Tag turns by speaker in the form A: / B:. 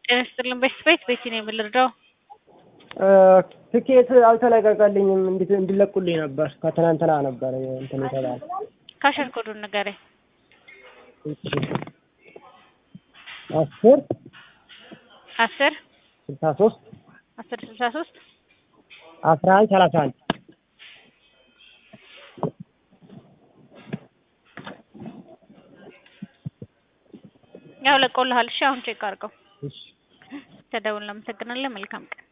A: ጤና ይስጥልን። በሽት ቤት ቤቲ ነው የምልርዳው።
B: ትኬት አልተለቀቀልኝም። እንዴት እንዲለቁልኝ ነበር ከትናንትና ነበር እንትን የተባለ
A: ካሸር ኮዱን ንገረኝ።
B: አስር
A: አስር
B: ስልሳ ሶስት
A: አስር ስልሳ ሶስት
B: አስራ አንድ ሰላሳ አንድ
A: ያው ለቆልሃል። እሺ አሁን ቼክ አድርገው።
B: እሺ
A: ተደውል። እናመሰግናለን። መልካም ቀን